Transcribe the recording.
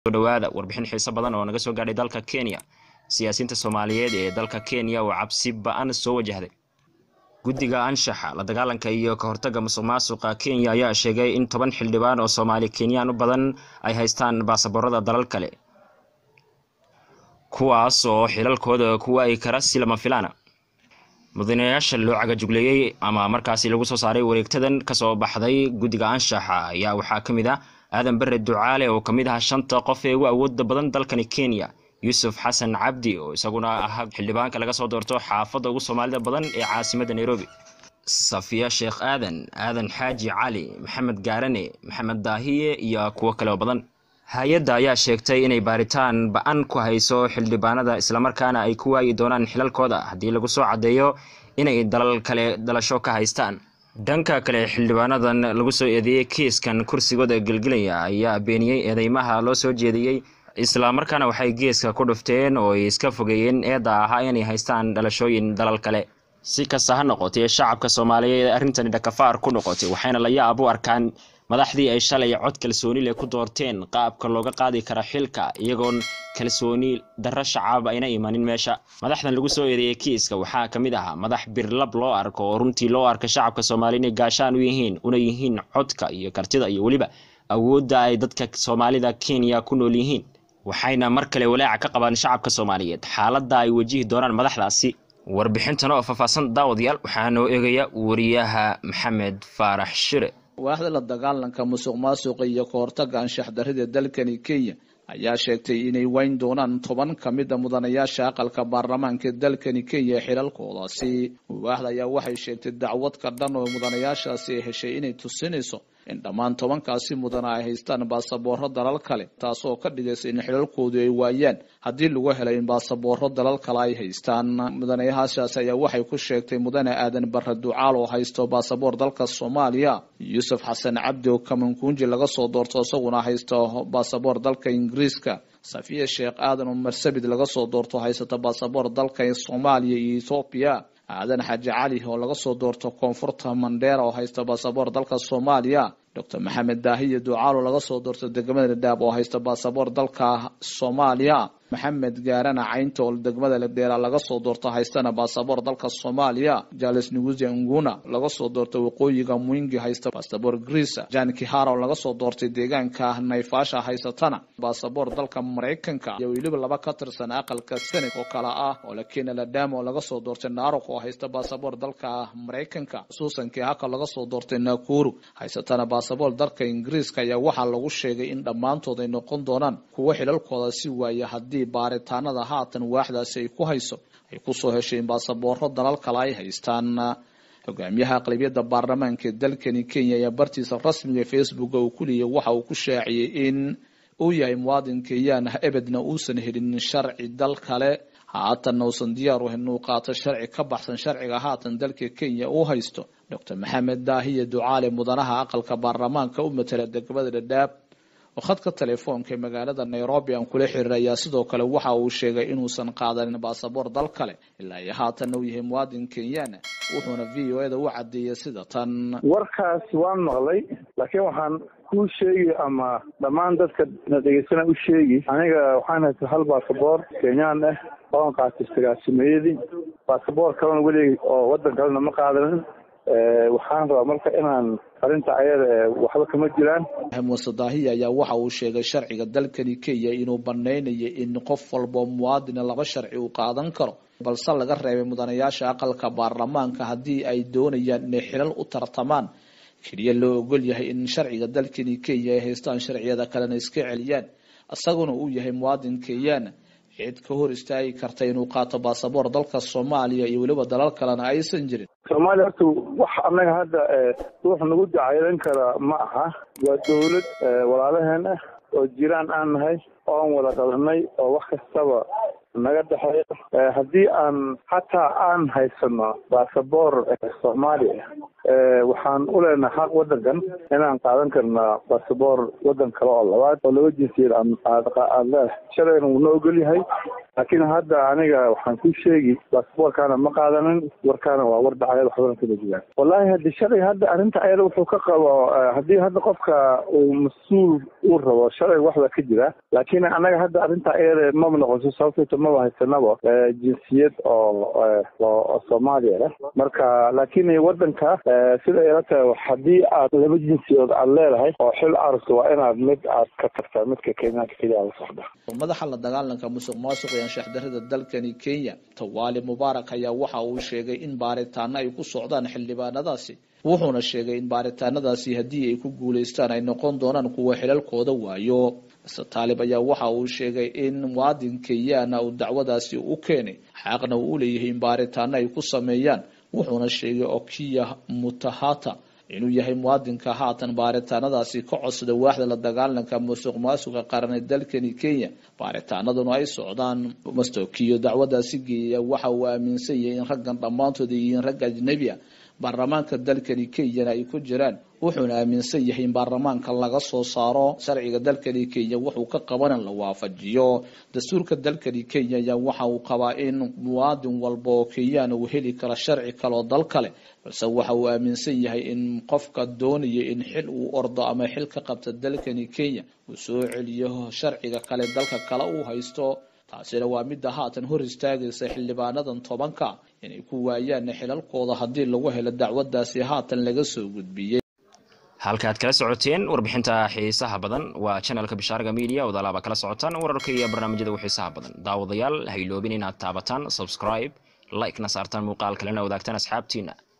dhawaada warbixin xiiso badan oo naga soo gaadhay dalka kenya siyaasiyiinta soomaaliyeed ee dalka kenya oo cabsi ba-an soo wajahday guddiga anshaxa la dagaalanka iyo ka hortagga musuq maasuqa kenya ayaa sheegay in toban xildhibaan oo soomaali kenyaan u badan ay haystaan baasaboorada dalal kale kuwaas oo xilalkooda kuwa ay kara si lama filaana mudanayaasha loo cagajugleeyey ama markaasi lagu soo saaray wareegtadan kasoo baxday guddiga anshaxa ayaa waxaa ka mid ah aadan bare ducaale oo ka mid ah shanta qof ee ugu awooda badan dalkani kenya yuusuf xasan cabdi oo isaguna ahaa xildhibaanka laga soo doorto xaafadda ugu soomaalida badan ee caasimadda nairobi safiya sheekh aadan aadan xaaji cali maxamed gaarane maxamed daahiye iyo kuwo kale oo badan hay-adda ayaa sheegtay inay baaritaan ba-an ku hayso xildhibaanada islamarkaana ay ku waayi doonaan xilalkooda haddii lagu soo caddeeyo inay dalal kale dalasho ka haystaan dhanka kale xildhibaanadan lagu soo eedeeyey kiiskan kursigooda gelgelaya ayaa beeniyey eedeymaha loo soo jeediyey islamarkaana waxay geeska ku dhufteen oo ay iska fogeeyeen eedda ahaa inay haystaan dhalashooyin dalal kale si kasta ha noqotay shacabka soomaaliyeed ee arrintani dhakafaar ku noqotay waxayna la yaab u arkaan madaxdii ay shalay cod kalsooni leh ku doorteen qaabka looga qaadi kara xilka iyagoon kalsooni darro shacab ayna imanin meesha madaxdan lagu soo eedeeyey kiiska waxaa ka mid ahaa madax birlab loo arko oo runtii loo arka shacabka soomaaliya inay gaashaan u yihiin una yihiin codka iyo kartida iyo weliba awoodda ay dadka soomaalida kenya ku nool yihiin waxayna mar kale walaaca ka qabaan shacabka soomaaliyeed xaaladda ay wajihi doonaan madaxdaasi warbixintan oo faahfaahsan daawadayaal waxaa noo eegaya wariyaha maxamed faarax shire waaxda la dagaalanka musuq maasuqa iyo ka hortagga anshax darrida dalkani kenya ayaa sheegtay inay wayn doonaan toban ka mid a mudanayaasha aqalka baarlamaanka dalkani kenya ee xilalkoodaasi waaxda ayaa waxay sheegtay dacwad ka dhan oo mudanayaashaasi ay heshay inay tusinayso in dhammaan tobankaasi mudana ay haystaan baasabooro dalal kale taasoo ka dhigaysa in xilalkoodu ay waayaan haddii lagu helay in baasabooro dalal kale ay haystaan mudanayaashaasi ayaa waxay ku sheegtay mudane aadan bare ducaal oo haysto baasaboor dalka soomaaliya yuusuf xasan cabdi oo kamankunji laga soo doorto isaguna haysto baasaboor dalka ingiriiska safiya sheekh aadan oo marsabid laga soo doorto haysata baasaboor dalka soomaaliya iyo ethoobiya aadan xaaji cali oo laga soo doorto koonfurta mandheera oo haysta baasaboor dalka soomaaliya docor maxamed daahiye ducaalo laga soo doorto degmada ladhaab oo haysta baasaboor dalka soomaaliya maxamed gaarana caynta oo degmada ladheera laga soo doorto haystana baasaboor dalka soomaaliya jales nuguze nguna laga soo doorto waqooyiga mwingi haysta baasaboor greesa jan kihara oo laga soo doortay deegaanka nayfaasha haysatana baasaboor dalka maraykanka iyo weliba laba ka tirsan aqalka senat oo kale ah oo lakena ladama oo laga soo doortay narok oo haysta baasaboor dalka maraykanka suusan kihaka laga soo doortay nakuru haysatana baasaboor dalka ingiriiska ayaa waxaa lagu sheegay in dhammaantood ay noqon doonaan kuwo xilalkooda si waaya haddii baaritaanada haatan waaxdaasi ay ku hayso ay kusoo heshay in baasabooro dalal kale ay haystaan hogaamiyaha aqlabiyadda baarlamaanka ee dalkani kenya ayaa bartiisa rasmiga facebook uu ku leeyay waxa uu ku shaaciyey in uu yahay muwaadin kenyaan ah ebedna uusan helin sharci dal kale haatanna uusan diyaar u ahayn inuu qaato sharci ka baxsan sharciga haatan dalka kenya uu haysto docor maxamed daahiye ducaale mudanaha aqalka baarlamaanka u matala degmada dhadhaab oo khadka telefoonka ee magaalada nairobi aan kula xiriir ayaa sidoo kale waxa uu sheegay inuusan qaadanin baasaboor dal kale ilaa iyo haatanna uu yahay muwaadin kenyaan wuxuuna v o eda u cadeeyay sida tan warkaas waan maqlay laakiin waxaan kuu sheegi ama dhammaan dadka na dhegeysana u sheegi aniga waxaan haysta hal baasaboor kenyaan ah oon qaatay sagaasimeeyadii baasaboor kalena welig oo wadan kalena ma qaadanin waxaan rabaa marka inaan arrinta ayada waxba kama jiraan muuse daahiya ayaa waxa uu sheegay sharciga dalkani kenya inuu banaynayo in qof walbao muwaadina laba sharci uu qaadan karo balse laga reebay mudanayaasha aqalka baarlamaanka haddii ay doonayaan inay xilal u tartamaan keliya loo ogol yahay in sharciga dalkani kenya ay haystaan sharciyada kalena iska celiyaan isaguna uu yahay muwaadin kenyaan cid ka hor istaagi karta inuu qaato baasaboor dalka soomaaliya iyo weliba dalal kalena aysan jirin soomaaliya horta wax annaga hadda ruux nagu dacaylan kara ma aha waa dawlad walaalaheen ah oo jiraan aan nahay oon wada qabanay oo wax kastaba naga dhexeeya haddii aan xataa aan haysano baasaboor soomaaliya waxaan u leenahay xaq wadankan inaan qaadan karnaa baasaboor wadan kale oo labaad oo laba jinsiyad aad leedahay shalayna wuuna ogol yahay laakiin hadda aniga waxaan ku sheegi basaboorkaana ma qaadanin warkaana waa war dhacayad waxbana kama jiraan wallahi haddi sharciga hadda arrinta ayada wuxuu ka qabo haddii hadda qofka uu mas-uul uu rabo sharciga waxbaa ka jira laakiin anaga hadda arrinta ayada maba noqoso sababtayto maba haysanaba jinsiyad oo oo soomaaliya leh marka laakiin wadanka sida ila tahay haddii aad laba jinsiyood aad leedahay oo xil aragto waa inaad mid aad ka tagtaa midka kenyaanka keliya la socda madaxa la dagaalanka musuq maasuq iyo anshaxdarida dalkani kenya tawaali mubaarak ayaa waxa uu sheegay in baaritaano ay ku socdaan xildhibaanadaasi wuxuuna sheegay in baaritaanadaasi haddii ay ku guulaystaan ay noqon doonaan kuwa xilalkooda waayo mr taalib ayaa waxa uu sheegay in muwaadin kenyaana uu dacwadaasi u keenay xaaqna uu u leeyahay in baaritaano ay ku sameeyaan wuxuuna sheegay okiya mutahata inuu yahay muwaadinka haatan baaritaanadaasi ka codsada waaxda la dagaalanka musuq maasuqa qaran ee dalkani kenya baaritaanaduna ay socdaan mastokiyo dacwadaasi geeya waxa uu aaminsan yahay in raggan dhammaantood ay yihiin rag ajnebi a baarlamaanka dalkani kenyana ay ku jiraan wuxuuna aaminsan yahay in baarlamaanka laga soo saaro sharciga dalkani kenya wuxuu ka qaban in la waafajiyo dastuurka dalkani kenya ayaa waxa uu qabaa in muwaadin walba oo kenyaan uu heli karo sharci kale oo dal kale balse waxa uu aaminsan yahay in qofka doonaya in xil uu ordo ama xil ka qabta dalkani kenya uu soo celiyo sharciga kale dalka kale uu haysto taasina waa midda haatan hor istaagaysa xildhibaanadan tobanka inay ku waayaan xilalkooda haddii lagu helo dacwadaasi haatan laga soo gudbiyey halkaad kala socoteen warbixinta xiisaha badan waa janalka bishaaraga media wadaalaaba kala socotaan wararka iyo barnaamijyada u xiisaha badan daawadayaal hayloobin inaad taabataan subscribe like na saartaan muuqaal kalena wadaagtaan asxaabtiina